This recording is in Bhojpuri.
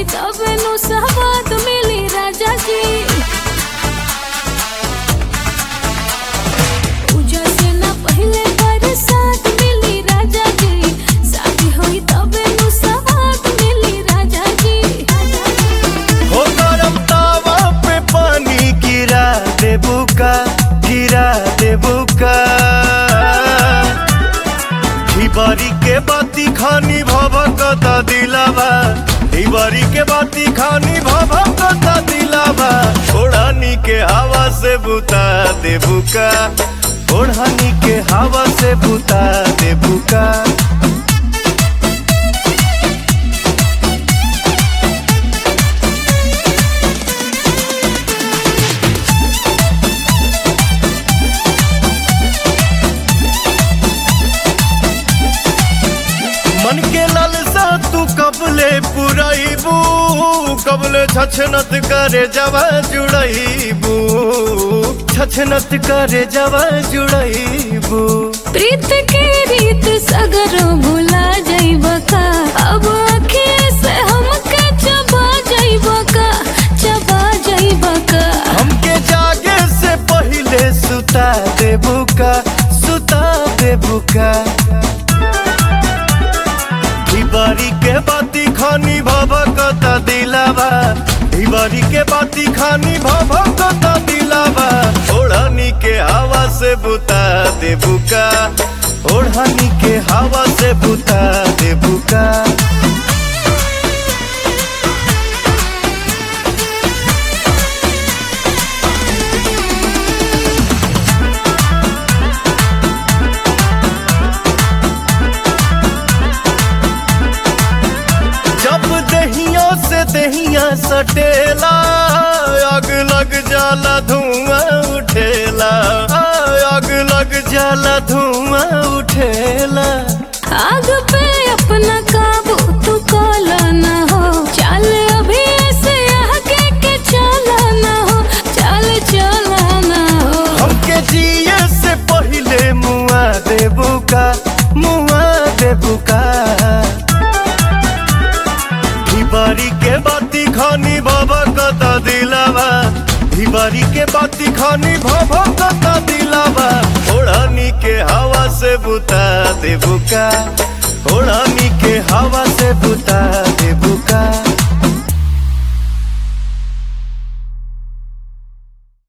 होई तबे नु सहवाद मिली राजा जी पूजा से ना पहले बरसात मिली राजा जी शादी होई तबे नु सहवाद मिली राजा जी हो गरम तावा पे पानी गिरा देबू का गिरा देबू का बारी के बाती खानी भभकता दिलावा बारी के बाती खानी भभकता दिलावा ओढ़ानी के हवा से बुता देबू का ओढ़ानी के हवा से बुता देबू का मन के लालसा तू कबले पुराइबू कबले छछनत करे जवा जुड़ाइबू छछनत करे जवा जुड़ाइबू प्रीत के रीत सगर भुला जाइब का अब अखिए से हमके चबा जाइब का चबा जाइब का हमके जागे से पहले सुता देबू का सुता देबू का बारी के बाती खानी भभकता दिलावा बारी के बाती खानी भभकता दिलावा ओढ़नी के हवा से बुता देबू का ओढ़नी के हवा से बुता देबू का जब दहिया से दहिया सटेला आग लग जाला धुआं उठेला आग लग जाला धुआं उठेला आग पे अपना काबू तू काला ना हो चल अभी ऐसे आगे के चला ना हो चल चला ना हो हमके जिए से पहले मुआ देबू का मुआ देबू का बारी के बाती खानी बाबा कता दिलावा बारी के बाती खानी भाभा कता दिलावा ओढ़ानी के हवा से बुता देबू का ओढ़ानी के हवा से बुता